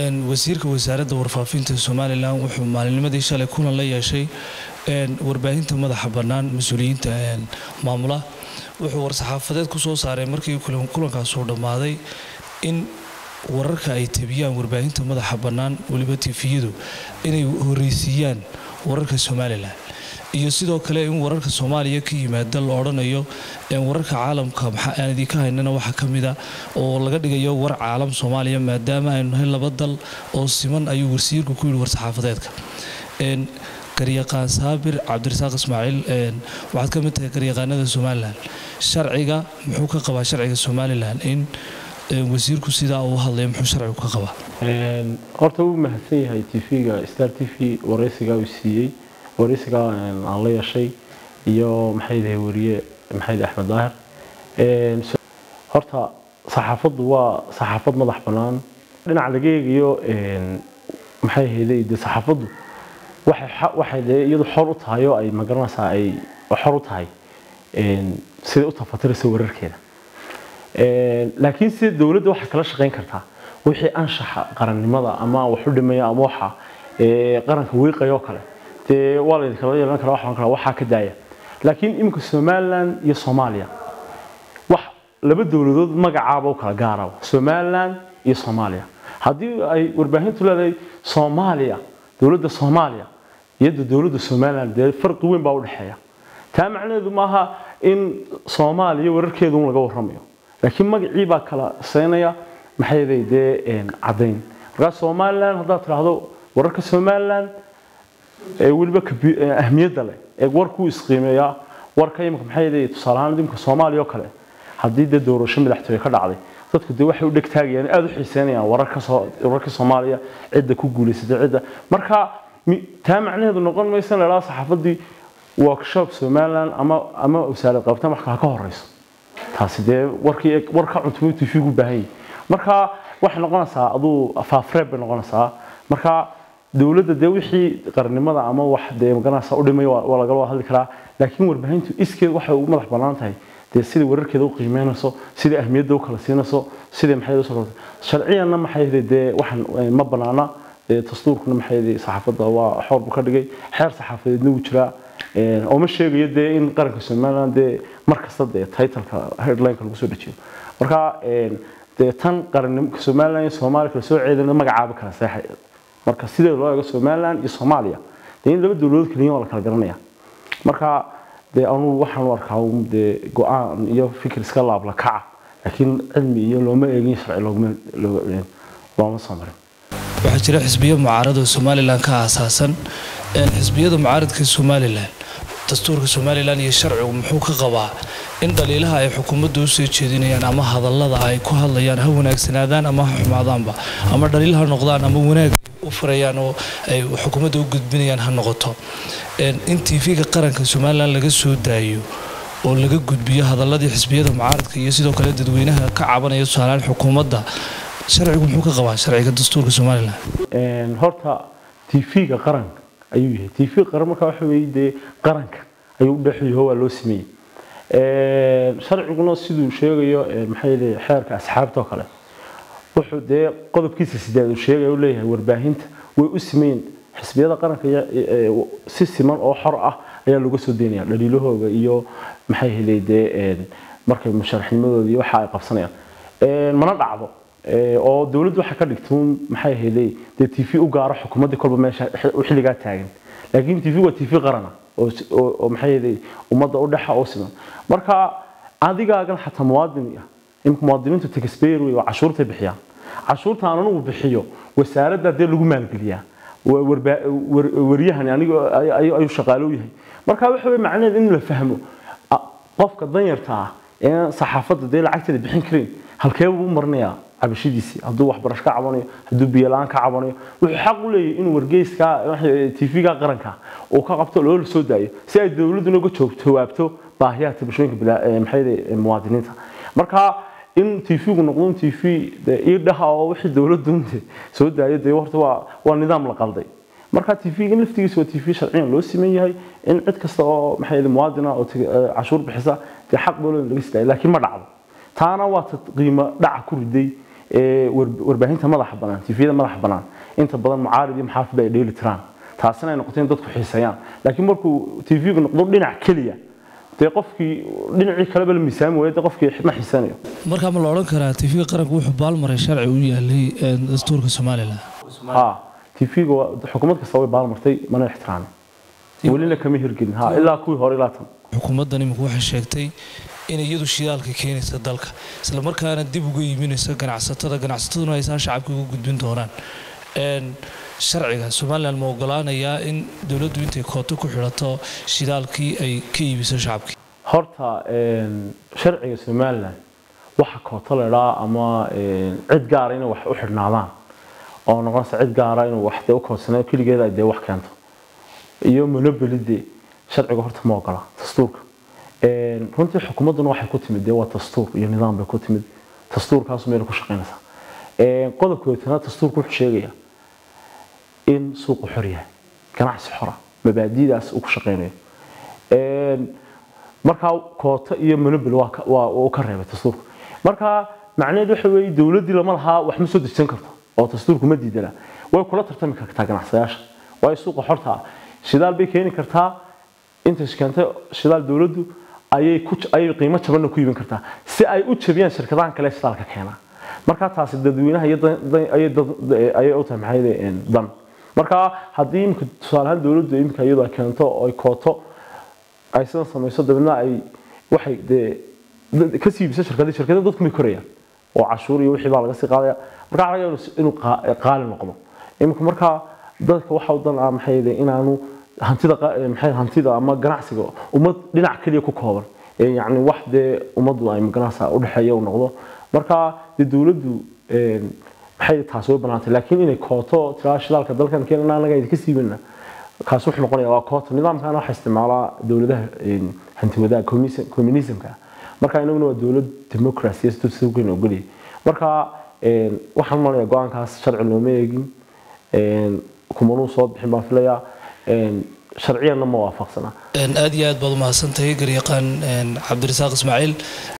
wasiirka wasaaradda warfaafinta somalilan wuxuu maalinnimadii shalay kulan la yeeshay warbaahinta madaxa bannaan mas-uuliyiinta maamula wuxuu war-saxaafadeed ku soo saaray markii kulankaasuu dhammaaday in wararka ay tabiyaan warbaahinta madaxa bannaan weliba tifiyadu inay horreysiiyaan wararka somalilan iyo sidoo kale in wararka soomaaliya ka yimaada la odhanayo wararka caalamka maxaa aan idinka haynana waxaa ka mida oo laga dhigayo war caalam soomaaliya maadaama aynu nahay laba dal oo siman ayuu wasiirku ku yidhi war-saxaafadeedka garyaqaan saabir cabdirasaaq ismaaciil waxaad ka mid tahay garyaqaanada somalilan sharciga muxuu ka qabaa sharciga somalilan in wasiirku sidaa uu hadlaya muxuu sharcigu ka qabaa horta wuu mahadsan yahay tv-ga star t v wareysigaa uu siiyey wareysigaa aan la yeeshay iyo maxay dahay wariye maxay dahay axmed daahir horta saxaafaddu waa saxaafad madax bannaan dhinaca laga eegayo maxay ahayday dee saxaafaddu waxay waxay dee iyadu xor u tahay oo ay magaranaysaa ay xor u tahay siday u tafatiraysa wararkeeda laakiin sida dowladda waxay kala shaqayn kartaa wixii anshaxa qarannimada ama wax u dhimaya ama waxa qaranka wiiqaya oo kale dee waa la idinkala yeelan karaa waxaan kala waxaa ka daaya laakiin iminka somaliland iyo soomaaliya wax laba dowladood magacaaba u kala gaaraba somaliland iyo soomaaliya haddii ay warbaahintu leedahay soomaaliya dowladda soomaaliya iyada dowladda somaliland dee farqi weyn baa u dhexeeya taa macnaheedu maaha in soomaaliya wararkeedu un laga warramayo laakiin magacii baa kala seynaya maxay dee caddayn markaa somaliland haddaad tidhaahdo wararka somaliland weliba ahmiyadda leh ee warkuu isqiimeeyaa warka imika maxay tusaale ahaan imika soomaaliya oo kale haddii dee doorasho madaxtooye ka dhacday dadku dee waxay u dhegtaagayaan aada u xiiseynayaan wararka soo wararka soomaaliya cidda ku guulaysatay cidda marka taa macnaheedu noqon maysa in la idhaha saxaafaddii workshop somaliland ama ama wasaarad qabta wax kale ka horeyso taasi dee warkii warka cuntumay tv gu baahan yahay marka waxay noqonaysaa aduu faafreeb bay noqonaysaa marka dowladda dee wixii qarnimada ama wax dee magaranaysa u dhimay waa lagala hadli karaa laakiin warbaahintu iskeed waxay ugu madax bannaan tahay dee sida wararkeeda u qiimeynayso sida ahmiyadda u kala siinayso sida maxay u soo sharciyanna maxay dee waxan ma bannaana dee dastuurkuna maxay saxaafadda waa xoor buu ka dhigay xeer saxaafadeedna wuu jiraa oo ma sheegayo dee in qaranka somaliland dee mar kasta dee titleka headlineka lagu soo dejiyo marka dee tan qarannimo somaliland iyo soomaaliya kala soo ceedana magacaaba kala seexay marka sidee loo eego somaliland iyo soomaaliya dee in laba dowladood kaliya waa la kala garanaya marka dee anugu waxaan u arkaa dee go-aan iyo fikir iska laabla kaca laakiin cilmi iyo looma eegin sharci loogma looma soo marin waxaa jira xisbiyo mucaarado somalilan ka aasaasan xisbiyada mucaaradka somalilan dastuurka somalilan iyo sharcigu muxuu ka qabaa in dhaliilaha ay xukuumadda u soo jeedinayaan ama hadallada ay ku hadlayaan ha wanaagsanaadaan ama ha xumaadaanba ama dhaliil ha noqdaan ama wanaag u furayaan oo ay xukuumadda u gudbinayaan ha noqoto in tv-ga qaranka somalilan laga soo daayo oo laga gudbiyo hadaladii xisbiyada mucaaradka iyo sidoo kale dadweynaha ka cabanaya tusaaleaan xukuumadda sharcigu muxuu ka qabaa sharciga dastuurka somalilan horta tv-ga qaranka ayuu yahay tv qaran markaa waxa weeye dee qaranka ayuu u dhexyaho waa loo sameeyey sharciguna siduu sheegayo maxay leeyahay xeerka asxaabta oo kale wuxuu dee qodobkiisa sideed uu sheegaya u leeyahay warbaahinta way u sameeyeen xisbiyada qaranka si siman oo xor ah ayaa looga soo deynaya dhaliilahooga iyo maxay helay dee markay musharaxnimadooda iyo waxa ay qabsanayaan mana dhacdo oo dowladdu waxay ka dhigtay maxay helay dee t v u gaaro xukuumaddii kolba meesha xilligaa taagan laakiin t v waa t v qarana oo maxay helay ummadda u dhexa oo siman marka adigaagan xataa muwaadin ah imika muwaadiniintu taxpayer wey waa cashuurtay bixiyaan cashuurta aan anugu bixiyo wasaaradda dee lagu maalgeliyaa waryahani aniga ayuu shaqaalo yahay marka waxa wey macnaheed in la fahmo qofka danyarta ah ee saxaafadda dee lacagteeda bixin karin halkee buu u marinayaa cabashadiisii hadduu waxbarasho ka cabanayo hadduu biyola-aan ka cabanayo wuxuu xaq u leeyahay inuu wargeyska tv-ga qaranka uu ka qabto loola soo daayo si ay dowladduna uga jawaabto baahiyaha tabashooyinka maxay muwaadiniinta marka in tv-gu noqdo in tv iidhaha oo wixii dowladdu soo daayo dee horta waa waa nidaam la qalday marka tv-ga laftigiisa waa tv sharciyan loo siman yahay in cid kasta oo maxay muwaadina oo cashuur bixisa dee xaq baa loo laga sidaaya laakiin ma dhacdo taana waa ta qiimo dhaca ku riday ee warbaahinta madaxa bannaan tifiyada madaxa bannaan inta badan mucaarid iyo muxaafid ay dheeli tiraan taasina ay noqotay in dadku xiiseeyaan laakiin markuu tv-gu noqdo dhinac keliya dee qofkii dhinacii kaleba la miisaami waayo dee qofkii ma xiisanayo markaa ma la odhan karaa tv qaranku wuxuu baalmaray sharci u yaalay dastuurka somalilan ha tv-ga xukuumad kasta way baalmartay mana ixtiraamin welina kama hirgelin ha ilaa kuwii hore ilaa tan xukuumaddan imika waxay sheegtay inay iyadu shidaalka keenaysa dalka isla markaana dib uga iibinaysa ganacsatada ganacsataduna ay saa shacabka uga gudbin doonaan sharciga somalilan ma ogolaanayaa in dowladdu intay kooto ku xidhato shidaalkii ay ka iibiso shacabkii horta sharciga somalilan waxa kooto la idhaa ama cid gaara inay wax u xidhnaadaan oo noqonaysa cid gaara inuu wax dee u koodsanayo keligeeda ay dee wax keento iyo monobolide sharciga horta ma ogola dastuurka runtii xukuumadduna waxay ku timid dee waa dastuur iyo nidaam bay ku timid dastuurkaasu mayna ku shaqaynaysaa qodobka weetanaad dastuurku wuxuu sheegayaa in suuqu xor yahay ganacsi xora mabaadidaas uu ku shaqaynayo markaa koota iyo monobol waa uu ka reebay dastuurka markaa macnaheed waxa weeye dowladdii lama lahaa wax ma soo dejisan karto oo dastuurku ma diidana way kula tartami kartaa ganacsadayaasha waayo suuqa xorta ah shidaal bay keeni kartaa intay keentay shidaal dowladdu ayay ku ayay qiimo jabanna ku iibin kartaa si ay u jabiyaan shirkadahan kale shidaalka keena markaa taasi dadweynaha ayay u tahay maxay dan markaa haddii imika tusaale ahaan dowladdu imika iyadu ay keento oo ay kooto ay sidan samayso dabeedna ay waxay dee ka sii iibisa shirkadii shirkada dadku may korayaan oo cashuur iyo wixii baa laga sii qaadaya markaa laga yaabo inuu qaali noqdo imika markaa dadka waxa dan ah maxay inaanu hantida maxay hantida ama ganacsiga ummad dhinac kaliya ku kooban yacni wax dee ummaddu ay maganacsa u dhexeeya uu noqdo marka dee dowladdu maxay taas way banaantay laakiin inay kooto tiraa shidaalka dalkan keenana anaga idinka siibana kaas wuxuu noqonaya waa koota nidaamkana waxaa isticmaalaa dowladaha hanti wadaag communismka marka inaguna waa dowlad democracy sidoogeyn ogolyahay marka waxaan malaya go-aankaas sharci looma eegin kumanuu soo bixin baan filayaa sharciyanna ma waafaqsana aad iyo aad baad umahadsantahay garyaqaan cabdirasaaq ismaaciil